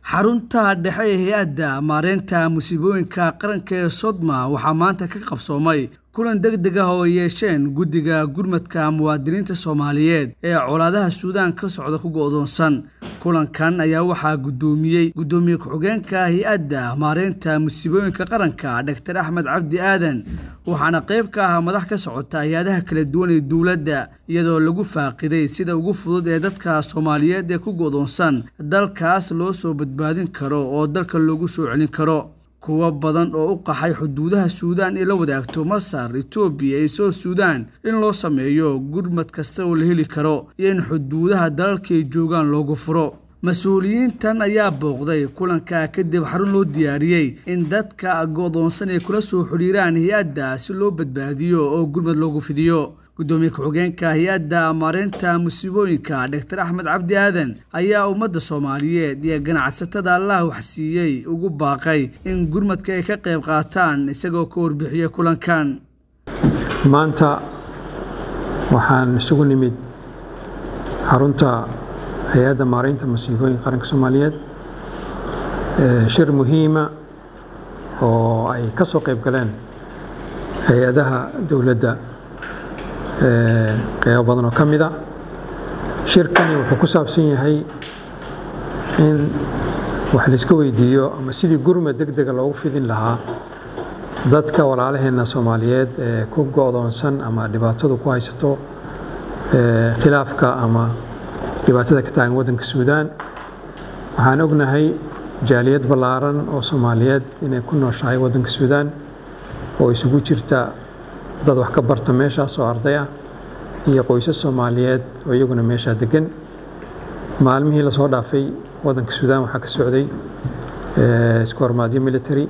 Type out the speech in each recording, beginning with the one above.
xarunta dhexe ee hay-adda maareynta musiibooyinka qaranka ee sodma waxaa maanta ka qabsoomay kulan deg deg ah oo ay yeesheen guddiga gurmadka muwaadiniinta soomaaliyeed ee colaadaha suudaan ka socda ku go'doonsan kulankan ayaa waxaa guddoomiyey guddoomiye ku-xigeenka hay-adda maareynta musiibooyinka qaranka doctor axmed cabdi aadan waxaana qayb ka ah madax ka socota hay-adaha kala duwan ee dowladda iyadoo lagu faaqiday sida ugu fudud ee dadka soomaaliyeed ee ku go'doonsan dalkaas loo soo badbaadin karo oo dalka loogu soo celin karo kuwo badan oo u qaxay xuduudaha suudaan ee la wadaagto masar etoobiya iyo south suudaan in loo sameeyo gurmad kasta oo la heli karo iyo in xuduudaha dalalkay joogaan loogu furo mas-uuliyiintan ayaa booqday kulanka kadib xarun loo diyaariyey in dadka go'doonsan ay kula soo xidhiiraan hay-adda si loo badbaadiyo oo gurmad loogu fidiyo guddoomiye ku-xigeenka hay-adda maareynta musiibooyinka doctor axmed cabdi aadan ayaa ummadda soomaaliyeed iyo ganacsatada allah waxsiiyey ugu baaqay in gurmadka ay ka qayb qaataan isagoo ka warbixiyey kulankan maanta waxaan isugu nimid xarunta hay-adda maareynta musiibooyinka qaranka soomaaliyeed shir muhiima oo ay ka soo qayb galeen hay-adaha dowladda qeybo badan oo ka mid a shirkani wuxuu ku saabsan yahay in wax layska weydiiyo ama sidii gurmad deg dega loogu fidin lahaa dadka walaalaheenna soomaaliyeed ee ku go'doonsan ama dhibaatadu ku haysato khilaafka ama dhibaatada ka taagan waddanka suudaan waxaan ognahay jaaliyad ballaaran oo soomaaliyeed inay ku nooshahay waddanka suudaan oo isugu jirta dad wax ka barta meeshaas oo arday ah iyo qoysas soomaaliyeed oo iyaguna meeshaa degan maalmihii lasoo dhaafay waddanka suudaan waxaa ka socday isku hormaadyo military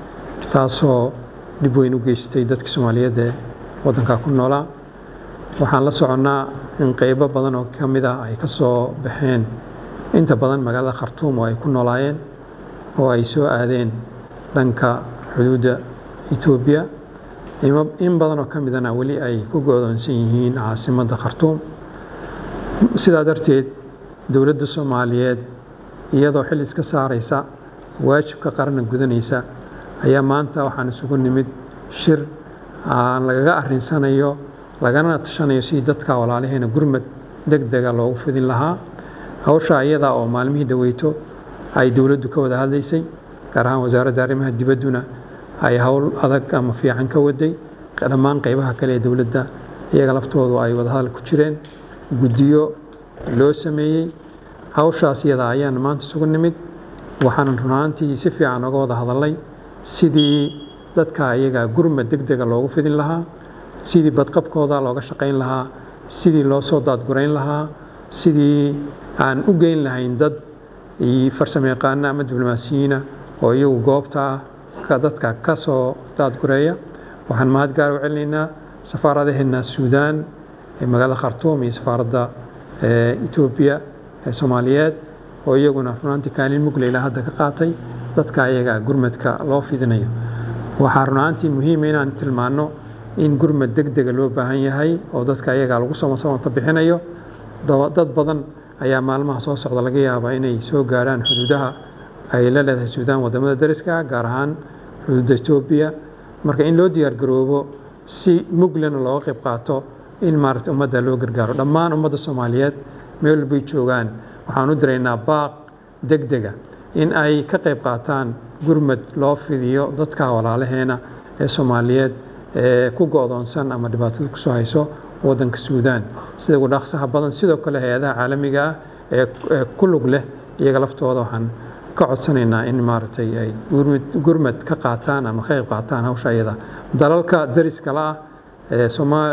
taasoo dhib weyn u geystay dadka soomaaliyeed ee waddankaa ku noolaa waxaan la soconnaa in qeybo badan oo ka mid ah ay ka soo baxeen inta badan magaalada khartuum oo ay ku noolaayeen oo ay soo aadeen dhanka xuduudda etoobiya in badan oo ka midana weli ay ku go'doonsan yihiin caasimadda khartuum sidaa darteed dowladda soomaaliyeed iyadoo xil iska saaraysa waajibka qaranna gudanaysa ayaa maanta waxaan isugu nimid shir aan lagaga arrinsanayo lagana tashanayo sidii dadka walaalaheena gurmad deg dega loogu fidin lahaa hawsha iyada oo maalmihii dhoweyto ay dowladdu ka wada hadlaysay gaar ahaan wasaaradda arrimaha dibadduna ay howl adag ama fiican ka waday dhammaan qaybaha kale ee dowladda iyaga laftoodu ay wadahadal ku jireen guddiyo loo sameeyey hawshaas iyada ayaan maanta isugu nimid waxaanan runaantii si fiican oga wada hadalnay sidii dadka iyaga gurmad deg dega loogu fidin lahaa sidii badqabkooda looga shaqayn lahaa sidii loo soo daadgurayn lahaa sidii aan u geyn lahayn dad farsamo yaqaana ama diblomaasiyiina oo iyagu goobta dadka ka soo daadgureeya waxaan mahad gaar u celinaynaa safaaradaheena suudaan ee magaalada khartuum iyo safaaradda etoobiya ee soomaaliyeed oo iyaguna runaantii kaalin mugle ilaa hadda ka qaatay dadka iyaga gurmadka loo fidinayo waxaa runaantii muhiima inaan tilmaanno in gurmad deg dega loo baahan yahay oo dadka iyaga lagu samasamata bixinayo dad badan ayaa maalmaha soo socda laga yaabaa inay soo gaarhaan xuduudaha ay la leedahay suudaan wadamada dariska gaar ahaan xuduudda etoobiya marka in loo diyaargaroobo si muglena looga qayb qaato in maarata ummadda loo gargaaro dhammaan ummadda soomaaliyeed meel walbay joogaan waxaan u diraynaa baaq deg dega in ay ka qayb qaataan gurmad loo fidiyo dadka walaalaheena ee soomaaliyeed ee ku go'doonsan ama dhibaatada kusoo hayso waddanka suudaan sida ugu dhaqsaha badan sidoo kale hay-adaha caalamiga ah ee ku lug leh iyaga laftooda waxaan ka codsanaynaa in maaragtay ay gurmad ka qaataan ama ka qayb qaataan hawsha iyada dalalka dariska la ah ee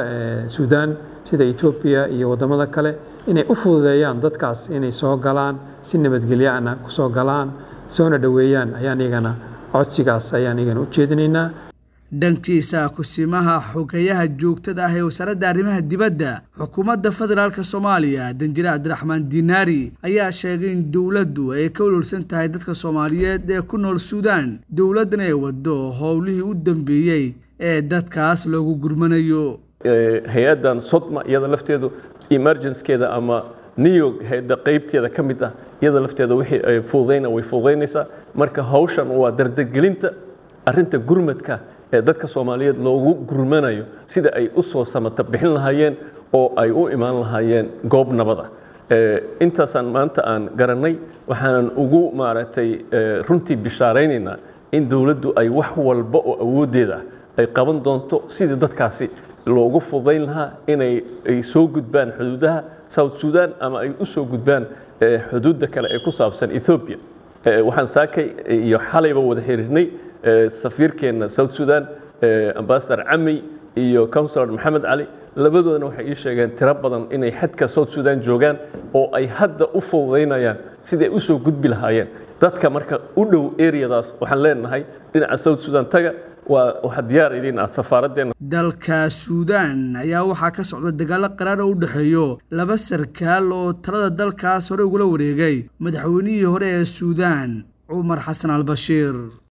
suudaan sida etoobiya iyo waddamada kale inay u fududeeyaan dadkaas inay soo galaan si nabadgelyaana ku soo galaan soona dhoweeyaan ayaan iyagana codsigaas ayaan iyagana u jeedinaynaa dhankiisa kusimaha xogeyaha joogtada ah ee wasaaradda arrimaha dibadda xukuumadda federaalk soomaaliya danjire cabdiraxmaan dinaari ayaa sheegay in dowladdu ay ka ololsan tahay dadka soomaaliyeed ee ku nool suudaan dowladdan ay waddo howlihii u dambeeyey ee dadkaas loogu gurmanayo hay-addan sodma iyada lafteedu emergenskeeda ama new york hayadda qaybteeda ka mid ah iyada lafteeda wixii ay fududayna way fududaynaysaa marka hawshan waa dardargelinta arrinta gurmadka ee dadka soomaaliyeed loogu gurmanayo sida ay u soo samata bixin lahaayeen oo ay u imaan lahaayeen goob nabada intaasaan maanta aan garannay waxaanan ugu maaragtay runtii bishaaraynaynaa in dowladdu ay wax walba oo awooddeeda ay qaban doonto sidii dadkaasi loogu fudayn lahaa inay ay soo gudbaan xuduudaha south sudan ama ay u soo gudbaan xuduudda kale ee ku saabsan ethoobia waxaan saakay iyo xalayba wada xiriirnay safiirkeenna south sudan ambasador cami iyo counsilor maxamed cali labadoodana waxay ii sheegeen tiro badan inay xadka south sudan joogaan oo ay hadda u fududaynayaan siday u soo gudbi lahaayeen dadka marka u dhow areadaas waxaan leenahay dhinaca south sudan taga waa waxaa diyaar idin ah safaaraddeena dalka suudaan ayaa waxaa ka socda dagaalo qaraar oo u dhexeeyo laba sarkaal oo talada dalkaas hore ugula wareegay madaxweynihii hore ee suudaan cumar xasan albashiir